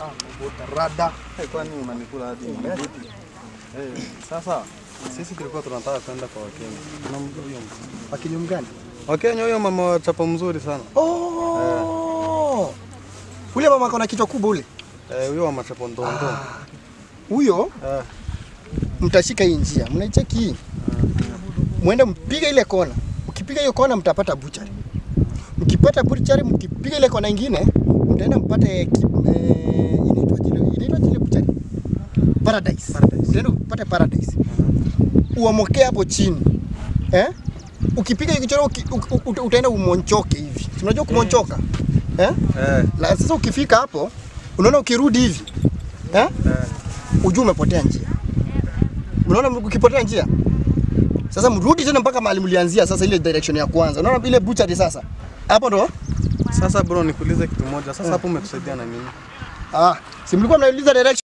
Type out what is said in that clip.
Rada. Eh, kwani unanikula hadi mbuti? Eh, sasa sisi tulikuwa tunataka kwenda kwa Wakenya. Tunamjua huyo mtu. Wakili mgani? Wakenya huyo mama wa chapa mzuri sana. Oh. Ule mama akona kichwa kubwa ule. Eh, huyo wa machapo ndondo. Huyo Eh, mtashika hii njia. Mnaicheki hii. Mwende mpige ile kona. Mkipiga hiyo kona mtapata buchari. Mkipata buchari, mkipiga ile kona ingine mtaenda mpate ki- eh, inaitwa jile inaitwa jile buchari. Paradise. Paradise. Mtaenda upate paradise. Uamokee hapo chini. Eh? Ukipiga hiyo kichoro uki, u- u- utaenda umonchoke hivi. Si Unajua kumonchoka? Eh? eh, La, sasa ukifika hapo unaona ukirudi hivi eh? eh. Ujue umepotea njia. Unaona ukipotea njia sasa mrudi tena mpaka mahali mlianzia, sasa ile direction ya kwanza. Unaona ile butchery sasa hapo ndo Sasa bro, nikuulize kitu moja. Sasa hapo umetusaidia na nini? ah, si mlikuwa mnauliza direction